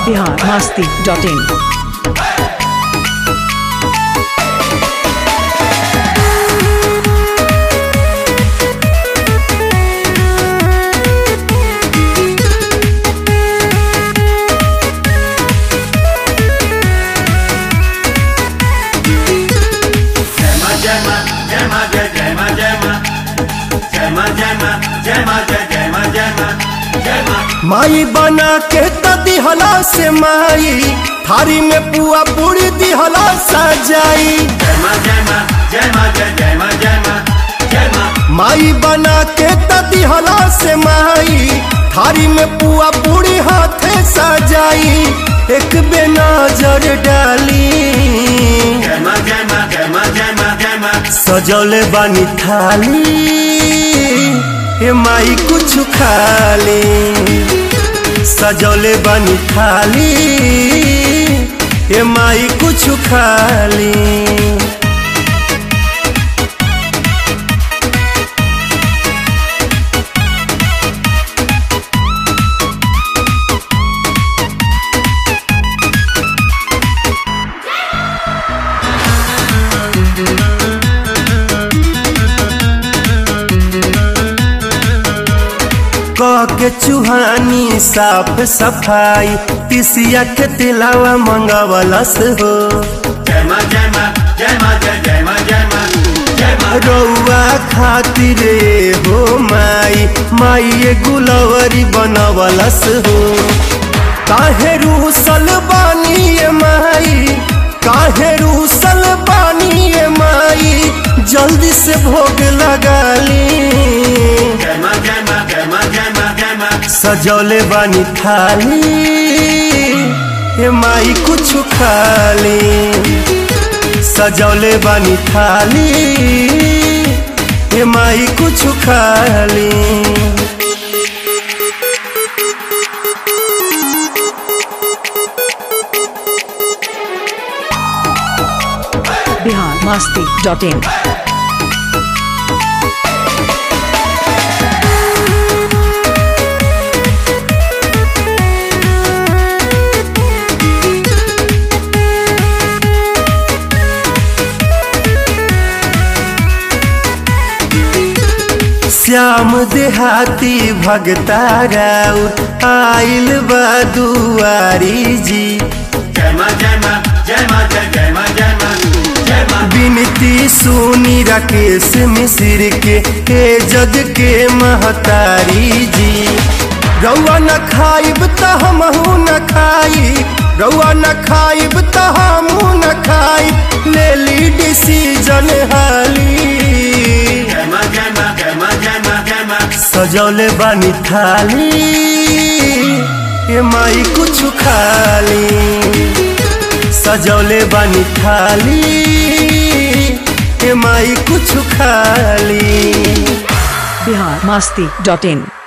Bihar Masti dot इन माई बना के त दिहला से माई थारी में पुआ पूरी दिहला सजाई माई बना के त दिहला से माई थारी में पुआ पूरी हाथे सजाई एक बे नजर डाली सजौले बानी थाली ए माई कुछ खाली सजौले बानी थाली ए माई कुछ खाली कह के चुहानी साफ सफाई तिसिया के तिलावा मंगवलस हो रउआ खातिर हो माई माई गुलवरी बनवलस हो काहे रूसल बानी ये माई काहे रूसल बानी ये माई जल्दी से भोग लगाली सजौले बानी थाली ए माई कुछ खाली सजौले बानी थाली ए माई कुछ खाली बिहार मस्ती डॉट इन श्याम देहाती भगता राउर आइल बा दुआरी जी विनती सुनी राकेश मिश्र के हे जग के महतारी जी रउआ न खाइब त हमहू न खाई रउआ न खाइब त हमहू न खाई ले ली डिसीजन हाली सजौले बानी थाली ए माई कुछ खाली सजौले बानी थाली ए माई कुछ खाली बिहार मस्ती डॉट इन